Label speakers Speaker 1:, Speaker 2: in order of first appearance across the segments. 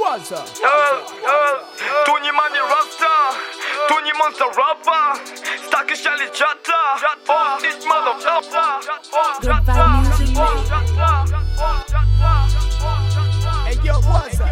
Speaker 1: Waza.
Speaker 2: Tunyimani rasta Tunyimonsta rapper Staki shali chata Oh, this motherfucker
Speaker 3: Good vibe music,
Speaker 1: Hey, yo, Waza.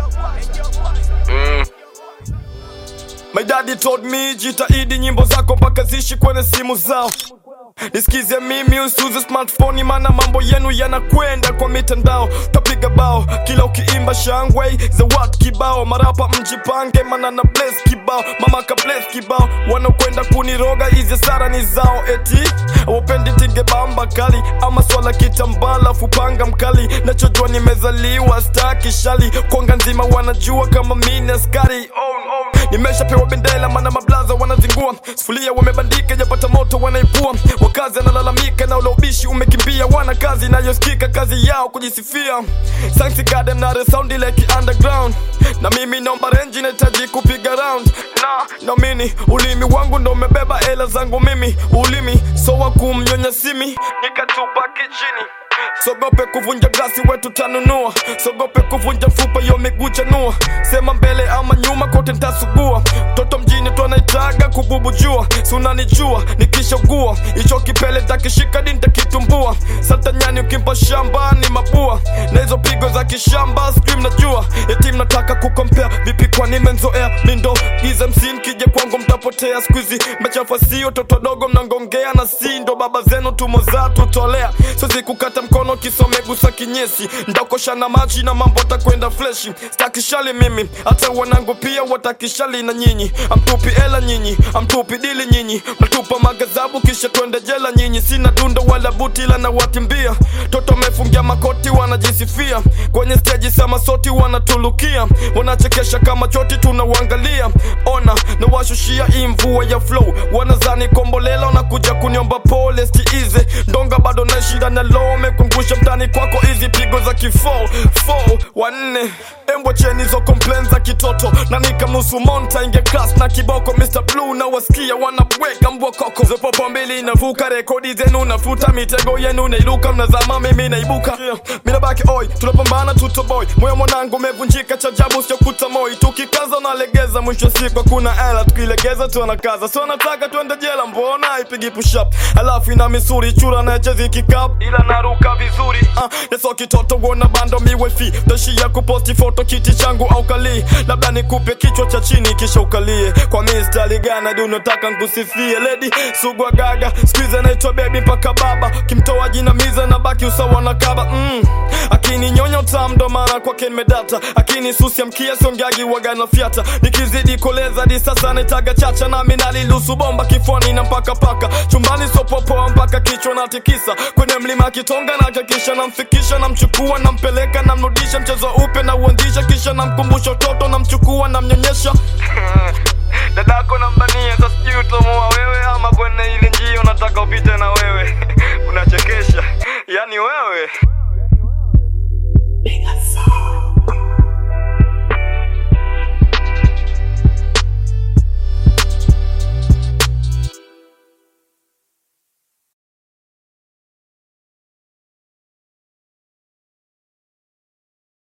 Speaker 2: My daddy told me jitahidi nyimbo zako mpaka zishi kwenye simu zao nisikize mimi usuze smartphone mana mambo yenu yanakwenda kwa mitandao tapiga bao kila ukiimba shangwe za watu kibao marapa mjipange mana na bless kibao mama ka bless kibao wanakwenda kuniroga hizi sara ni zao eti wapendi tinge bamba kali ama swala kitambala fupanga mkali nachojua nimezaliwa staki shali konga nzima wanajua kama mini askari oh, oh. nimeshapewa bendela mana mablaza wanazingua sufulia wamebandika japata moto wanaipua wakazi analalamika na ulaubishi umekimbia wana kazi inayosikika kazi yao kujisifia Science Garden na the sound like underground na mimi naomba renji nahitaji kupiga round na naamini ulimi wangu ndo umebeba hela zangu mimi ulimi so wa kumnyonya simi nikatupa kichini sogope kuvunja glasi wetu tanunua sogope kuvunja fupa yo miguu chanua sema mbele ama nyuma kote ntasugua toto mjini twanaitaga kububujua sunanijua nikishogua icho kipele takishika dintakitumbua satanyani ukimpa shamba ni mabua na hizo pigo za kishamba scream najua eti mnataka kukompea vipi kwa nimenzoea mindo giza msin kija kwangu mtapotea skuizi mechafa sio toto dogo mnangongea na si ndo baba zenu tumo za tutolea siwezi kukata mkono kisomegusa kinyesi ndakosha na maji na mambo atakwenda fleshi stakishali mimi hata wanangu pia watakishali na nyinyi amtupi ela nyinyi amtupi dili nyinyi mnatupa magazabu kisha twende jela nyinyi sina dundo wala buti ila na watimbia toto mefungia makoti wanajisifia kwenye steji sama soti wanatulukia wanachekesha kama choti tunauangalia ona na washushia hii mvua ya flow wanazani kombolela wanakuja kuniomba pole stiize ndonga bado nashinda na lome kungusha mtani kwako hizi pigo za kifo fo wanne embwa cheni zo complain za kitoto na nikamnusu monta inge class na kiboko Mr. Blue na wasikia wanabweka mbwa koko zopopo mbili inavuka rekodi zenu nafuta mitego yenu nailuka mnazama mimi naibuka yeah. minabaki oi tunapambana tutoboy moyo mwanangu umevunjika cha jabu sio kutamoi tukikaza unalegeza mwisho siku hakuna ela tukilegeza tuanakaza so nataka tuende jela mbona ipigi push up alafu ina misuri chura na chezi kikap ila naruka vizuri uh, neso kitoto wona bando miwefi tashia kuposti foto kiti changu au kali labda nikupe kichwa cha chini kisha ukalie kwa mistari gana di unataka nkusifie ledi sugwa gaga skuize naitwa bebi mpaka baba kimtoa jina miza na baki usawa na kaba mm. akini nyonya tamdo mara kwake nimedata akini susia mkia siongeagi wagana fyata nikizidi koleza di sasa naitaga chacha nami nalilusu bomba kifwani na mpaka paka chumbani sopopoa mpaka kichwa natikisa kwenye mlima kitonga na hakikisha namfikisha namchukua nampeleka namrudisha mchezo upe na uanzisha kisha namkumbusha utoto namchukua namnyonyesha dadako nambania sasijui utamoa wewe ama kwene